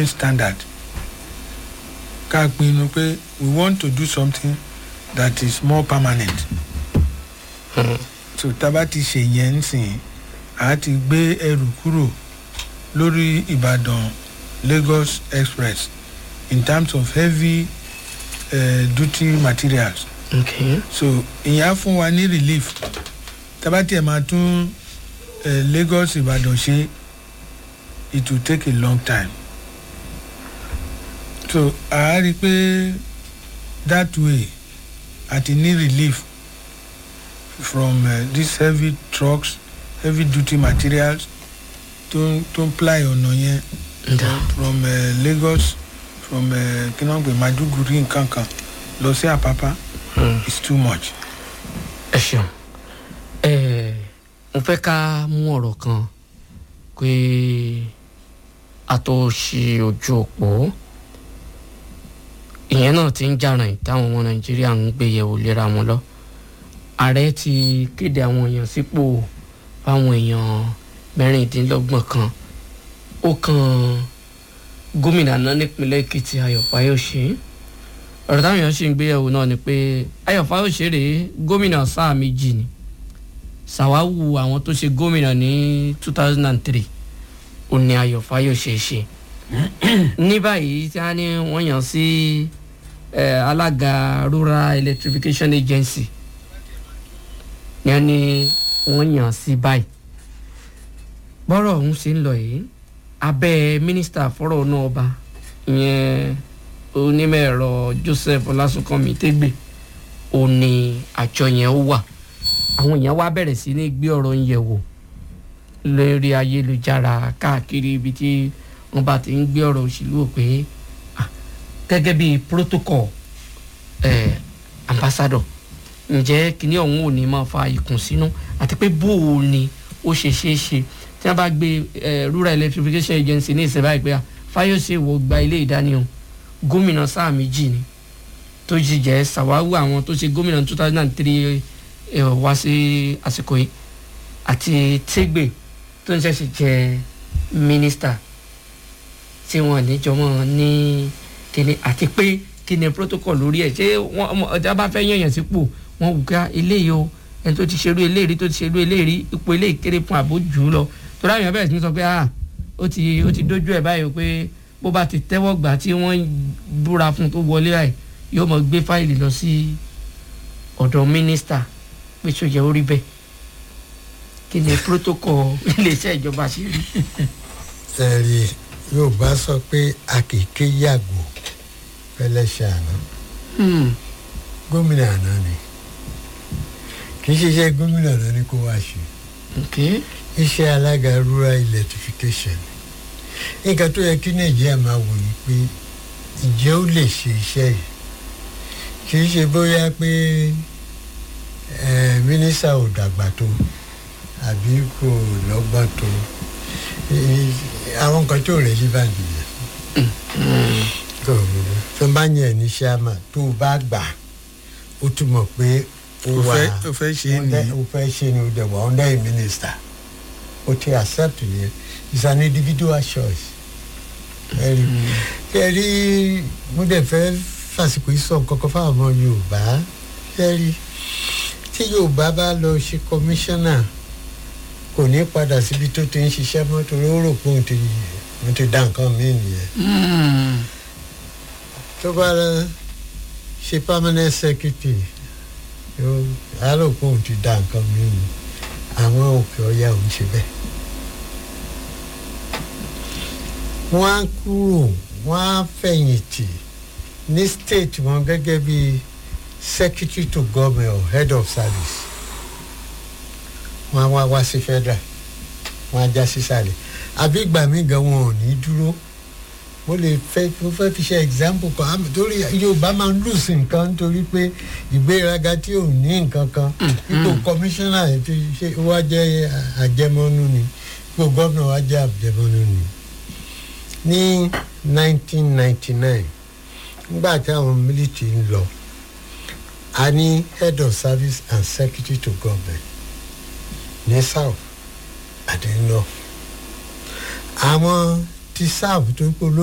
living standard ká pinnu pé we want to do something that is more permanent so tábà ti ṣe yẹn nsìn a ti gbé ẹrù kúrò lórí ìbàdàn lagos express in terms of heavy uh, duty materials okay. so ìyẹn á fún wa ní relief tábà tiẹ̀ máa tún uh, lagos ìbàdàn ṣe it will take a long time so a rí i pé that way àti ní relief from uh, these heavy trucks heavy duty materials tó ń tó ń ply ọ̀nà yẹn Nda. from uh, lagos from uh, kí náà ń pè maduguri nǹkan kan lọ sí àpápá Mm. it's too much. ẹ ṣeun ẹ mo fẹ́ ká mú ọ̀rọ̀ kan pé a tó ṣe ojú òpó ìyẹn náà ti ń jàràn táwọn ọmọ nàìjíríà ń gbé yẹ̀wò léra wọn lọ ààrẹ ti kéde àwọn èèyàn sípò fáwọn èèyàn mẹ́rìndínlọ́gbọ̀n kan ó kan gómìnà náà nípínlẹ̀ èkìtì ayọ̀ fáyọ̀ṣe ọ̀rọ̀ táwọn èèyàn ṣì ń gbéyàwó náà ni pé ayọ̀ fáyọ̀ṣe rèé gómìnà sáà méjì ni ṣàwáwù àwọn tó ṣe gómìnà ní two thousand and three ó ní ayọ̀ fáyọ̀ṣe ṣe ní báyìí tí a ní wọ́n yàn sí eh, alága rural electrification agency ní a ní wọ́n yàn sí báyìí bọ́rọ̀ ọ̀hún ṣe ń lọ yìí abẹ́ mínísítà fọ́rọ̀ náà ọba ìyẹn onímọ̀ ẹ̀rọ joseph ọlásùnkànmí tẹ́gbẹ̀ ò ní àjọ yẹn ó wà àwọn èèyàn wá bẹ̀rẹ̀ sí ní gbé ọ̀rọ̀ ń yẹ̀ wò lórí ayélujára káàkiri ibi tí wọ́n bá ti ń gbé ọ̀rọ̀ òṣèlú wò pé ah, gẹ́gẹ́ bí protocol eh, ambassador ǹjẹ́ kíní ọ̀hún ò ní máa fa ìkùnsínú àti pé bó o ni ó ṣe ṣeé ṣe tí wọ́n bá gbé eh, rural electrification agency ní ìsẹ̀bá ìpè fáyọ̀sẹ̀ wò gba ilé ìdánimọ̀ gómìnà sáà méjì ni tó sì jẹ́ sàwáwù àwọn tó ṣe gómìnà two thousand and three wá sí àsìkò yìí àti tẹ́gbẹ̀ tó ń ṣẹ̀ṣẹ̀ jẹ́ mínísítà tí wọ́n níjọmọ́ ní kíni àti pé kíni protocol lórí ẹ̀ ṣé wọ́n ọjà bá fẹ́ yànyàn sípò wọ́n wù ká eléyìí o ẹni tó ti ṣerú eléyìí tó ti ṣerú eléyìí ipò eléyìí kéré fún àbó jù ú lọ tó dáhùn yẹn bẹ̀rẹ̀ sí ní sọ pé ah ó ti ó ti dójú ẹ̀ báyìí o pé bó bá ti tẹ́wọ́ gbà tí wọ́n búra fún tó wọlé ẹ̀ yóò mọ̀ gbé fáìlì lọ sí ọ̀dọ̀ mínísítà pé tó yẹ orí bẹ́ẹ̀ kí ni protocol iléeṣẹ́ ìjọba ṣe rí. ẹ̀rí yorùbá sọ pé àkèké yàgò fẹlẹ́ṣẹ̀ àná gómìnà àná ni kì í ṣiṣẹ́ gómìnà àná ni kó wá ṣe okay. iṣẹ́ alága rural electrification nǹkan tó yẹ kí nàìjíríà máa wò ni pé ìjẹ́ ó lè ṣe iṣẹ́ yìí kì í ṣe bóyá pé eh, mínísítà ò dàgbà tó àbí kò lọ́gbọ́n tó Eh, àwọn nǹkan tó rẹ̀ yí bá nìyẹn tó tó bá yẹn ní sàmà tó o bá gbà ó túmọ̀ pé ó o wà fẹ́ o fẹ́ ṣe é under- ní ó fẹ́ ṣe ni ó dẹ̀ wà under a minister ó ti accept yẹn it's an individual choice ẹ̀rí ẹ̀rí mo dẹ̀ fẹ́ fàsìkò yìí sọ nǹkan kan fáwọn ọmọ yorùbá ẹ̀rí tí yorùbá bá lọ ṣe commissioner kò ní padà síbi tó ti ń ṣiṣẹ́ mọ́ torí ó rò pé òun ti òun ti dá nǹkan míì nìyẹn tó bá lọ ṣe permanent secretary yóò á rò pé òun ti dá nǹkan míì nì àwọn òkè ọ̀yà òun ṣe bẹ́ẹ̀. wọ́n á kúrò wọ́n á fẹ̀yìntì ní state wọn gẹ́gẹ́ bí secretary to government or head of service wọ́n á wá wá sí federal wọ́n á já sísàlẹ̀ àbí ìgbà míì gan wọn ò ní dúró mo lè fẹ́ mo fẹ́ fi ṣe example kan àmì torí yorùbá máa ń lùsì nǹkan nítorí pé ìgbéraga tí ò ní nǹkan kan ipò commissioner ẹ̀ ti ṣe wá jẹ́ àjẹmọ́nú ni ipò gómìnà wá jẹ́ àjẹmọ́nú ni ní 1999 nígbà tí àwọn military ń lọ a ní head of service and secretary to government ní south àti north àwọn ti south tó kó ló.